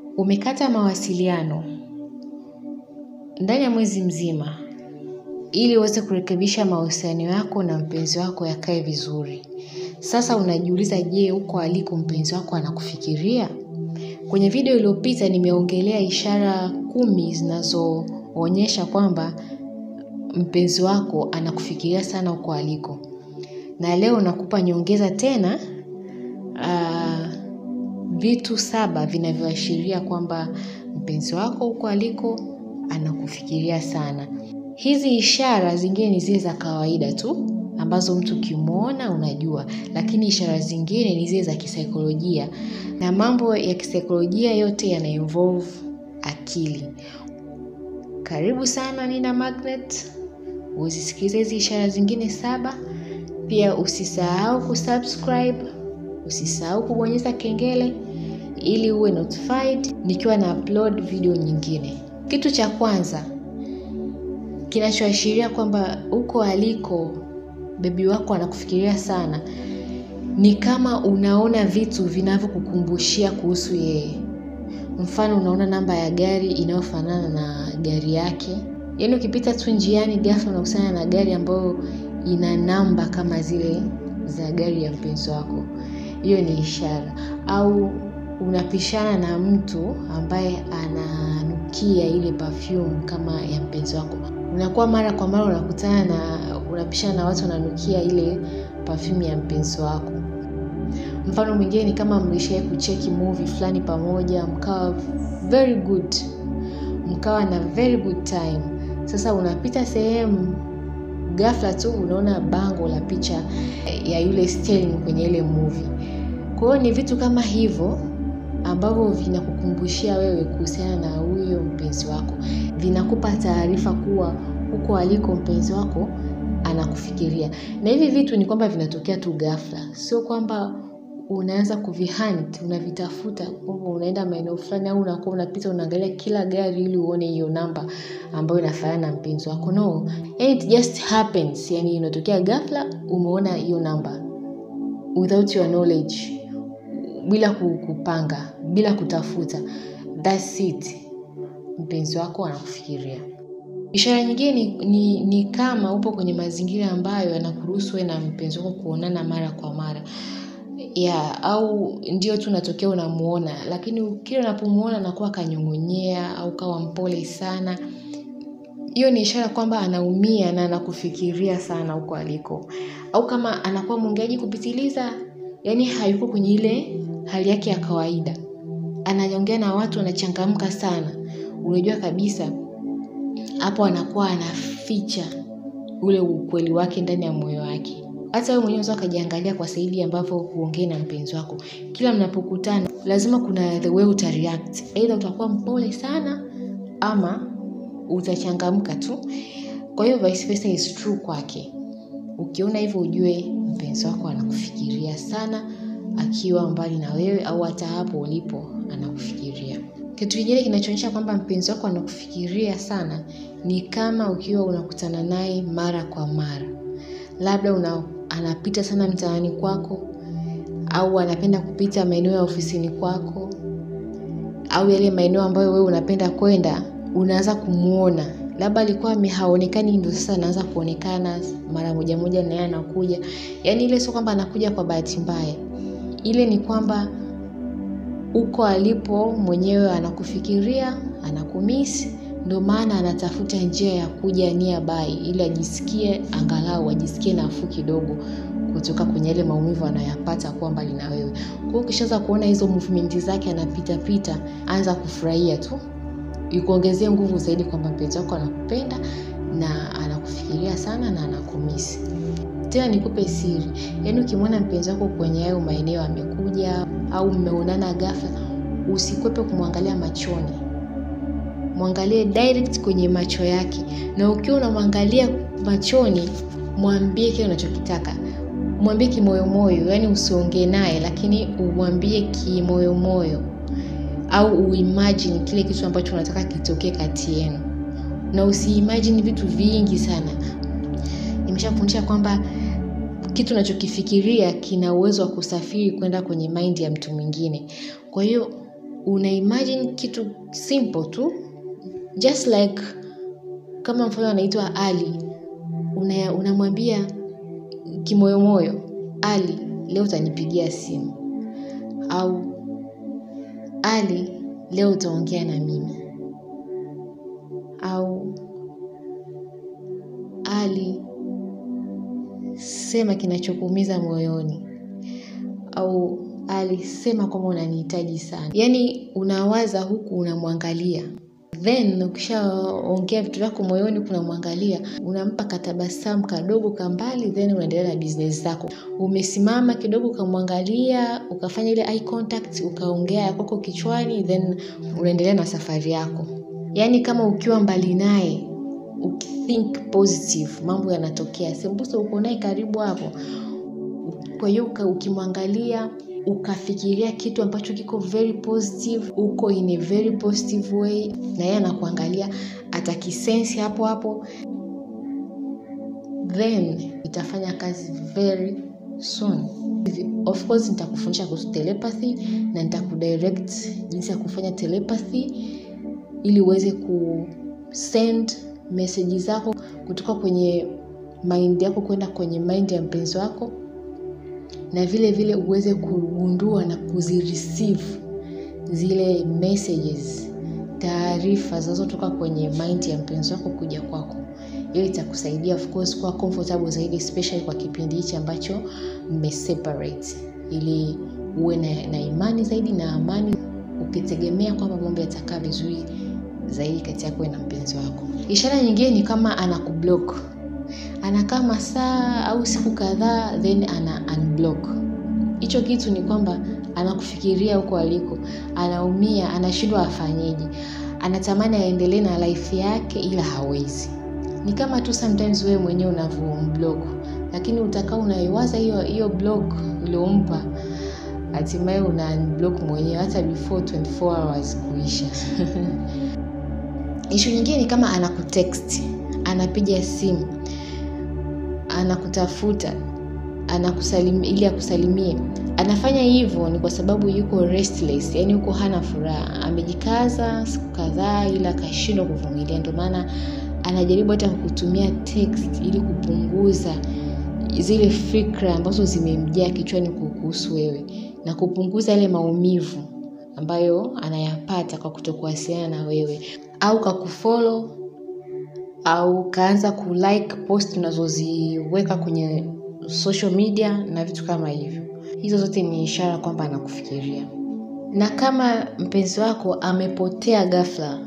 Umekata mawasiliano ndani ya mwezi mzima ili uweze kurekebisha mahusiano yako na mpenzi wako yakae vizuri. Sasa unajiuliza je huko aliko mpenzi wako anakufikiria? Kwenye video iliyopita nimeongelea ishara kumi zinazoonyesha kwamba mpenzi wako anakufikiria sana huko aliko. Na leo nakupa nyongeza tena vitu saba vinavyoashiria kwamba mpenzi wako huko aliko anakufikiria sana. Hizi ishara zingine ni zile za kawaida tu ambazo mtu ukimwona unajua, lakini ishara zingine ni zile za kisaikolojia na mambo ya kisaikolojia yote yana involve akili. Karibu sana Nina Magnet, uzisikilize hizi ishara zingine saba, pia usisahau kusubscribe, usisahau kubonyeza kengele ili uwe notified nikiwa na upload video nyingine. Kitu cha kwanza kinachoashiria kwamba huko aliko bebi wako anakufikiria sana ni kama unaona vitu vinavyokukumbushia kuhusu yeye. Mfano unaona namba ya gari inayofanana na gari yake. Yaani ukipita tu njiani ghafla unakutana na gari ambayo ina namba kama zile za gari ya mpenzi wako. Hiyo ni ishara. Au unapishana na mtu ambaye ananukia ile perfume kama ya mpenzi wako. Unakuwa mara kwa mara unakutana na unapishana na watu wananukia ile perfume ya mpenzi wako. Mfano mwingine ni kama mlishawahi kucheki movie fulani pamoja, mkawa very good, mkawa na very good time. Sasa unapita sehemu ghafla tu unaona bango la picha ya yule Sterling kwenye ile movie. Kwa hiyo ni vitu kama hivyo ambavyo vinakukumbushia wewe kuhusiana na huyo mpenzi wako. Vinakupa taarifa kuwa huko aliko mpenzi wako anakufikiria. Na hivi vitu ni kwamba vinatokea tu ghafla. Sio kwamba unaanza kuvihunt, unavitafuta, kwamba unaenda maeneo fulani au unakuwa unapita unaangalia kila gari ili uone hiyo namba ambayo inafanana na mpenzi wako. No, and it just happens. Yaani inatokea ghafla umeona hiyo namba without your knowledge, bila kupanga, bila kutafuta. That's it. Mpenzi wako anakufikiria. Ishara nyingine ni, ni, ni kama upo kwenye mazingira ambayo yanakuruhusu wewe na mpenzi wako kuonana mara kwa mara ya au ndio tu unatokea unamuona, lakini kila unapomuona anakuwa kanyong'onyea au kawa mpole sana. Hiyo ni ishara kwamba anaumia na anakufikiria sana huko aliko. Au kama anakuwa mwongeaji kupitiliza, yaani hayuko kwenye ile hali yake ya kawaida. Anaongea na watu anachangamka sana. Unajua kabisa hapo anakuwa anaficha ule ukweli wake ndani ya moyo wake. Hata wewe mwenyewe unaweza ukajiangalia kwa saidi ambavyo huongei na mpenzi wako. Kila mnapokutana lazima kuna the way utareact. Either utakuwa mpole sana ama utachangamka tu. Kwa hiyo vice versa is true kwake. Ukiona hivyo ujue mpenzi wako anakufikiria sana akiwa mbali na wewe au hata hapo ulipo anakufikiria. Kitu kingine kinachoonyesha kwamba mpenzi wako anakufikiria sana ni kama ukiwa unakutana naye mara kwa mara. Labda una, anapita sana mtaani kwako au anapenda kupita maeneo ya ofisini kwako au yale maeneo ambayo wewe unapenda kwenda, unaanza kumuona. Labda alikuwa haonekani ndio sasa anaanza kuonekana mara moja moja na yeye anakuja. Yaani ile sio kwamba anakuja kwa bahati mbaya. Ile ni kwamba huko alipo mwenyewe anakufikiria, anakumisi, ndio maana anatafuta njia ya kuja nearby ili ajisikie angalau ajisikie nafuu kidogo kutoka kwenye yale maumivu anayoyapata kuwa mbali na wewe. Kwa hiyo ukishaanza kuona hizo movement zake anapita pita, anza kufurahia tu. Ikuongezee nguvu zaidi kwamba mpenzi wako anakupenda na anakufikiria sana na anakumisi. Tena nikupe siri, yaani ukimwona mpenzi wako kwenye hayo maeneo amekuja au mmeonana ghafla, usikwepe kumwangalia machoni. Mwangalie direct kwenye macho yake. Na ukiwa unamwangalia machoni, mwambie kile unachokitaka. Mwambie kimoyomoyo, yaani usiongee naye lakini umwambie kimoyomoyo au uimagine kile kitu ambacho unataka kitokee kati yenu. Na usiimagine vitu vingi sana. Nimeshakufundisha kwamba kitu unachokifikiria kina uwezo wa kusafiri kwenda kwenye mind ya mtu mwingine. Kwa hiyo una imagine kitu simple tu just like kama mfano anaitwa ali una, unamwambia kimoyomoyo ali leo utanipigia simu au ali leo utaongea na mimi au ali sema kinachokuumiza moyoni au alisema kwamba unanihitaji sana yaani unawaza huku unamwangalia then ukishaongea vitu vyako moyoni kunamwangalia unampa katabasamu kadogo kambali then unaendelea na business zako umesimama kidogo ukamwangalia ukafanya ile eye contact ukaongea ya kwako kichwani then unaendelea na safari yako yaani kama ukiwa mbali naye ukithink positive mambo yanatokea sembusa uko naye karibu hapo kwa hiyo ukimwangalia ukafikiria kitu ambacho kiko very positive uko in a very positive way na yeye anakuangalia atakisensi hapo hapo then itafanya kazi very soon of course nitakufundisha kuhusu telepathy na nitakudirect jinsi ya kufanya telepathy ili uweze kusend meseji zako kutoka kwenye mind yako kwenda kwenye mind ya mpenzi wako na vile vile uweze kugundua na kuzireceive zile messages taarifa zinazotoka kwenye mind ya mpenzi wako kuja kwako hiyo itakusaidia of course kuwa comfortable zaidi especially kwa kipindi hichi ambacho mmeseparate ili uwe na, na imani zaidi na amani ukitegemea kwamba mambo yatakaa vizuri zaidi kati yako na mpenzi wako ishara nyingine ni kama anakublock anakaa masaa au siku kadhaa then ana unblock hicho kitu ni kwamba anakufikiria huko aliko anaumia anashindwa afanyeje anatamani aendelee na life yake ila hawezi ni kama tu sometimes wewe mwenyewe unavyomblock lakini utakaa unaiwaza hiyo hiyo block uliompa hatimaye una unblock mwenyewe hata before 24 hours kuisha ishu nyingine ni kama anakutext anapiga simu anakutafuta anakusalim, ili akusalimie anafanya hivyo ni kwa sababu yuko restless yani yuko hana furaha amejikaza siku kadhaa ila akashindwa kuvumilia ndio maana anajaribu hata kukutumia text ili kupunguza zile fikra ambazo zimemjaa kichwani kuhusu wewe na kupunguza yale maumivu ambayo anayapata kwa kutokuwasiliana na wewe au kakufolo au kaanza kulike post unazoziweka kwenye social media na vitu kama hivyo hizo zote ni ishara kwamba anakufikiria na kama mpenzi wako amepotea ghafla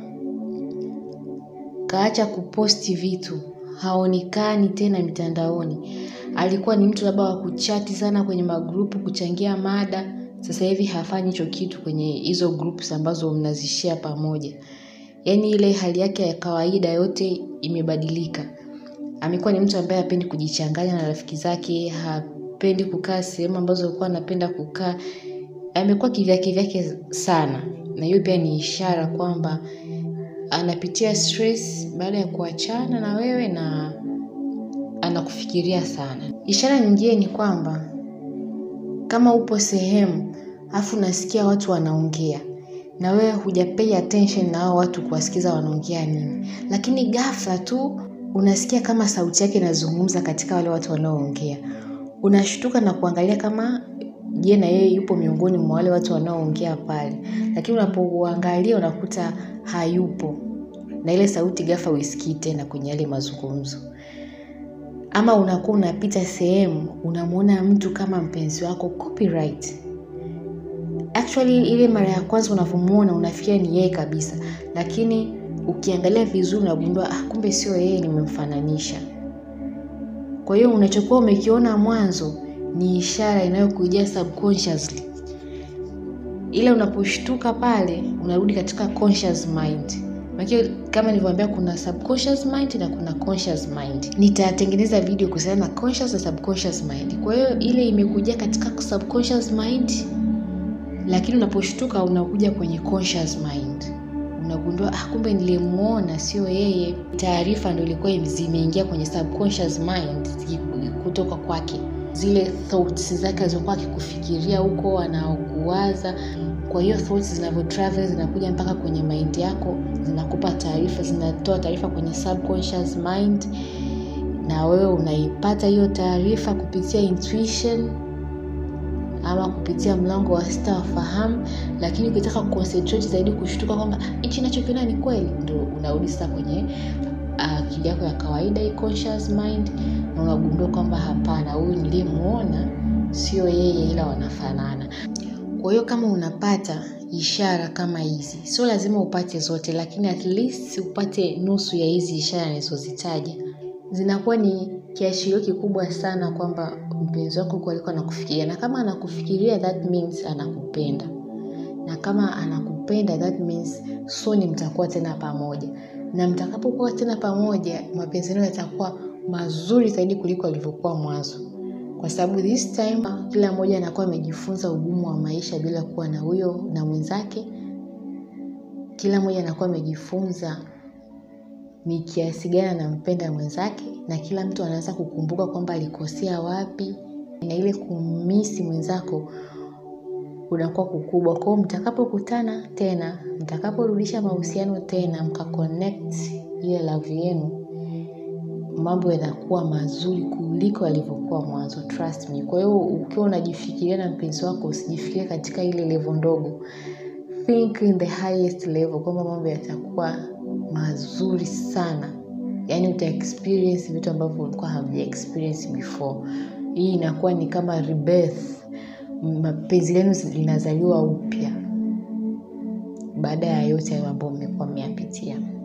kaacha kuposti vitu haonekani tena mitandaoni alikuwa ni mtu labda wa kuchati sana kwenye magrupu kuchangia mada sasa hivi hafanyi hicho kitu kwenye hizo groups ambazo mnazishia pamoja yaani ile hali yake ya kawaida yote imebadilika amekuwa ni mtu ambaye hapendi kujichanganya na rafiki zake hapendi kukaa sehemu ambazo alikuwa anapenda kukaa amekuwa kivyake vyake sana na hiyo pia ni ishara kwamba anapitia stress baada ya kuachana na wewe na anakufikiria sana ishara nyingine ni kwamba kama upo sehemu afu unasikia watu wanaongea na wewe hujapay attention na hao watu kuwasikiza wanaongea nini lakini ghafla tu unasikia kama sauti yake inazungumza katika wale watu wanaoongea unashtuka na kuangalia kama je na yeye yupo miongoni mwa wale watu wanaoongea pale lakini unapouangalia unakuta hayupo na ile sauti ghafla uisikii tena kwenye yale mazungumzo ama unakuwa unapita sehemu unamwona mtu kama mpenzi wako copyright actually ile mara ya kwanza unavyomwona unafikia ni yeye kabisa lakini ukiangalia vizuri unagundua ah, kumbe sio yeye nimemfananisha kwa hiyo unachokuwa umekiona mwanzo ni ishara inayokujia subconsciously ila unaposhtuka pale unarudi katika conscious mind Maki, kama nilivyoambia kuna subconscious mind na kuna conscious mind nitatengeneza video kuhusiana na conscious na subconscious mind kwa hiyo ile imekuja katika subconscious mind lakini unaposhtuka unakuja kwenye conscious mind unagundua ah, kumbe nilimwona sio yeye taarifa ndo ilikuwa zimeingia kwenye subconscious mind kutoka kwake zile thoughts zake alizokuwa akikufikiria huko anakuwaza kwa hiyo thoughts zinavyo travel zinakuja mpaka kwenye mind yako zinakupa taarifa zinatoa taarifa kwenye subconscious mind na wewe unaipata hiyo taarifa kupitia intuition ama kupitia mlango wa sita wa fahamu lakini ukitaka kuconcentrate zaidi kushtuka kwamba hichi nachokiona ni kweli ndo unarudi sasa kwenye akili uh, yako ya kawaida hii conscious mind na unagundua kwamba hapana huyu niliyemuona sio yeye ila wanafanana kwa hiyo kama unapata ishara kama hizi sio lazima upate zote lakini at least upate nusu ya hizi ishara nilizozitaja zinakuwa ni kiashirio kikubwa sana kwamba mpenzi wako huko alikuwa anakufikiria na kama anakufikiria that means anakupenda na kama anakupenda that means soni mtakuwa tena pamoja na mtakapokuwa tena pamoja mapenzi yenu yatakuwa mazuri zaidi kuliko alivyokuwa mwanzo kwa sababu this time kila mmoja anakuwa amejifunza ugumu wa maisha bila kuwa na huyo na mwenzake kila mmoja anakuwa amejifunza ni kiasi gani anampenda mwenzake na kila mtu anaanza kukumbuka kwamba alikosea wapi na ile kumisi mwenzako unakuwa kukubwa kwao mtakapokutana tena mtakaporudisha mahusiano tena mkaconnect ile love yenu mambo yanakuwa mazuri kuliko yalivyokuwa mwanzo trust me kwa hiyo ukiwa unajifikiria na mpenzi wako usijifikiria katika ile levo ndogo think in the highest level kwamba mambo yatakuwa mazuri sana yaani uta experience vitu ambavyo ulikuwa hamja experience before hii inakuwa ni kama rebirth mapenzi lenu linazaliwa upya baada ya yote hayo ambayo mmekuwa mmeyapitia